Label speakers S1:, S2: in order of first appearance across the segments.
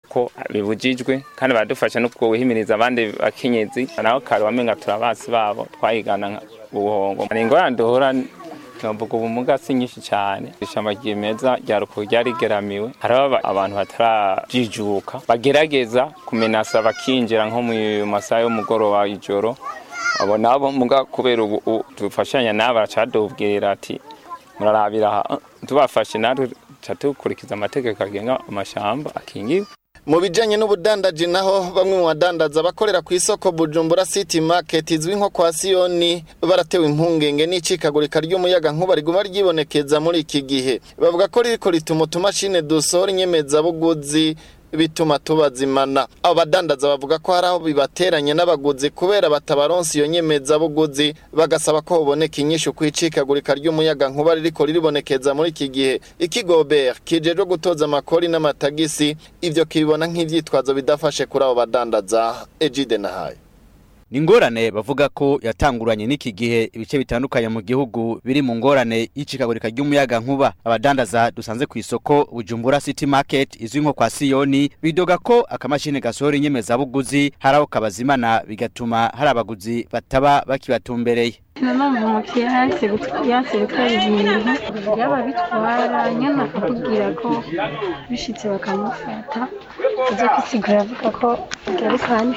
S1: ko bibujijwe kandi baradufasha no kuhimiriza abandi bakenyezi naho kare wamenga turabasi babo twayigana ubuhongo ni ingorane duhura novuga ubumuga si nyinshi cyane ishamba ryimeza rya rukuru ryarigeramiwe hariho abantu batarajijuka bagerageza kumenasa bakinjira nko mu masaha y'umugoroba ijoro abo nabo muga kubera ubu dufashanya nabo baracadubwira ati murarabira aha tubafashe natwe tukurikiza amategeko agenga amashamba akingiwe
S2: mu bijanye n'ubudandaji naho bamwe mu badandaza bakorera ku isoko Bujumbura City Market izwi nko kwa Sioni baratewe impungenge n'icikagurika ry'umuyaga nkuba riguma ryibonekeza muri iki gihe bavuga ko ririko rituma utumashine dusohora inyemezabuguzi bituma tubazimana abo badandaza bavuga ko hari aho bibateranye n'abaguzi kubera batabaronsa iyo nyemezabuguzi bagasaba ko hoboneka inyishu kw'icikagurika ry'umuyaga nkuba ririko riribonekeza muri iki gihe ikigobert kijejwe gutoza amakori n'amatagisi ivyo kibibona nk'ivyitwazo bidafashe kuri abo badandaza ejide nahaye
S3: ni ngorane bavuga ko yatanguranye n'iki gihe ibice bitandukanye mu gihugu biri mu ngorane y'icikagurika ry'umuyaga nkuba abadandaza dusanze ku isoko Bujumbura City Market izwi nko kwa Siyoni bidoga ko akamashini gasohora inyemezabuguzi hari aho kabazimana bigatuma hari abaguzi bataba bakibatumbereye
S4: nanone umukiriya yanse gutwara ibintu yaba bitwara nyine akakubwira ko bishitse bakamufata ujya kwisigura avuga ko agarukanye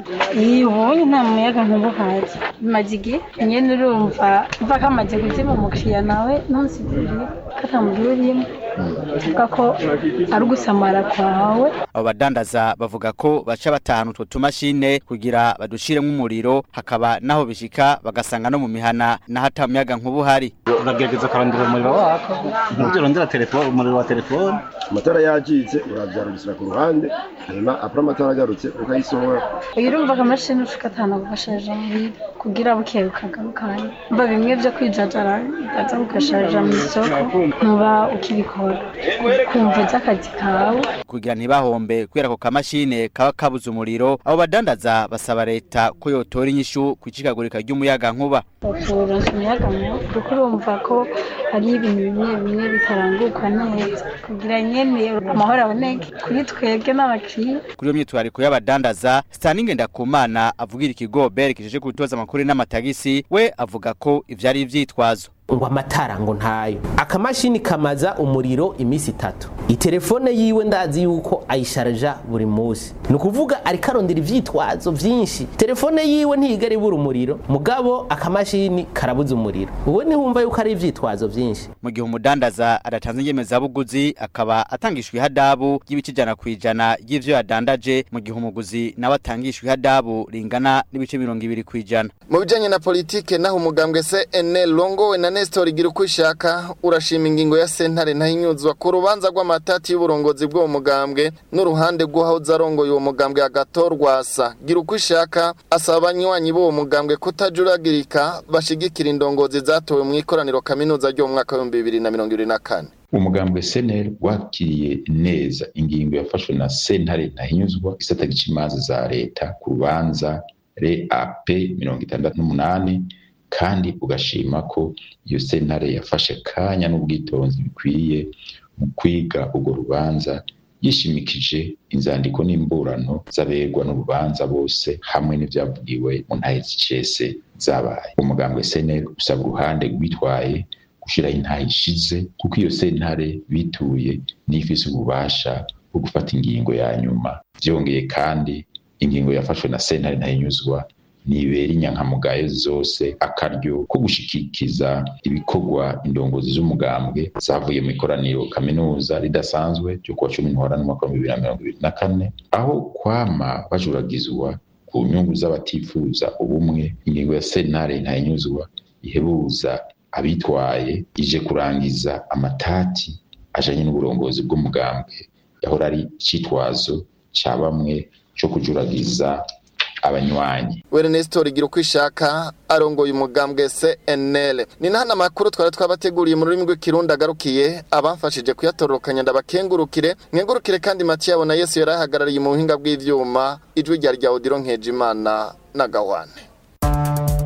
S4: iyo ubonye nta muyaga nkuba uhaza bimaze igihe nyine urumva mva kamaze kuzima umukiriya nawe ntusigurire ko atamuguriyemo avuga ko ari ugusamara kwawe
S3: abo badandaza bavuga ko baca batahana utwo tumashine kugira badushiremo umuriro hakaba naho bishika bagasanga no mu mihana naho ata muyaga nkuba uhari
S5: uragerageza kurandura umuriro wako ntujye urondera telefone umuriro wa telefone
S6: amatara yacitse urabyarugusira ku ruhande hanyuma apura amatara agarutse ukayisohora
S4: uyu urumva akamashini ushaka atanu gufashaja muri kugira buke bukagarukanye mba bimwe byo kwijajara bigaza bugashaja mu isoko ntuba ukibikora kumva z'akazi kawe
S3: kugira ntibahombe kubera ko kamashine kaba kabuze umuriro abo badandaza basaba leta ko yotora inyishu ku icikagurika ry'umuyaga nkuba
S4: bakuronsa umuyaga nkuba kuko urumva ko hari ibintu bimwe bimwe bitaranguka neza kugira nyene amahoro aboneke kuri twebwe n'abakiriya
S3: kuri iyo myitwariko y'abadandaza Staninge Ndakumana avugira ikigo BER kijeje gutoza amakuru n'amatagisi we avuga ko ivyari ivyitwazo
S7: ngo amatara ngo ntayo akamashini kamaza umuriro iminsi itatu itelefone yiwe ndazi yuko ayisharja buri munsi ni ukuvuga ariko arondera ivyitwazo vyinshi telefone yiwe ntiyigera ibura umuriro mugabo akamashini karabuze umuriro uwe ntiwumva yuko ari ivyitwazo vyinshi
S3: mu gihe umudandaza adatanze inyemezabuguzi akaba atangishwa ihadabu ry'ibice ijana ku ijana y'ivyo yadandaje mu gihe umuguzi nawe atangishwa ihadabu ringana n'ibice mirongo ibiri ku ijana
S2: mu bijanye na politike naho umugambwe CNL longowe na Nestor Girukishaka urashima ingingo ya sentare ntahinyuzwa ku rubanza rw'amatati y'uburongozi bw'uwo mugambwe n'uruhande rw'aho arongoye uwo mugambwe agatorwasa Girukishaka asaba abanywanyi b'uwo mugambwe kutajuragirika bashigikira indongozi zatowe mu ikoraniro kaminuza ryo mu mwaka w'ibihumbi bibiri na mirongo ibiri na kane
S8: umugambwe seneri wakiriye neza ingingo yafashwe na sentare ntahinyuzwa gisata gicimanza za leta ku rubanza re ap mirongo itandatu n'umunani kandi ugashima ko iyo sentare yafashe kanya n'ubwitonzi bikwiye mu kwiga urwo rubanza yishimikije inzandiko n'imburano z'abegwa n'urubanza bose hamwe n'ibyavugiwe mu ntahe zicese zabaye umugambwe seneri usaba uruhande rwitwaye gushyiraho intahe ishize kuko iyo sentare bituye n'ifise ububasha bwo gufata ingingo ya nyuma byongeye kandi ingingo yafashwe na sentare ntayinyuzwa nibera inyankamugayo zose akaryo ko gushikikiza ibikorwa indongozi z'umugambwe zavuye mu ikoraniro kaminuza ridasanzwe ryo kuwa cumi n'uhora n'umwaka w'ibihumbi bibiri na mirongo ibiri na kane aho kwama bajuragizwa ku nyungu z'abatifuza ubumwe ingingo ya sentare ntayinyuzwa ihebuza abitwaye ije kurangiza amatati ajanye n'uburongozi bw'umugambwe yahora ari icitwazo ca bamwe co kujuragiza abanywanyi
S2: Ernesto rigira uko ishaka arongoye umugambwe CNL ni nahana makuru twari twabateguriye mu rurimi rw'ikirundi agarukiye abamfashije kuyatororokanya ndabakengurukire nkengurukire kandi Matiyabo na Yesu yarahagarariye mu buhinga bw'ivyuma ijwi rya rya Odiro Nkejimana na Gawane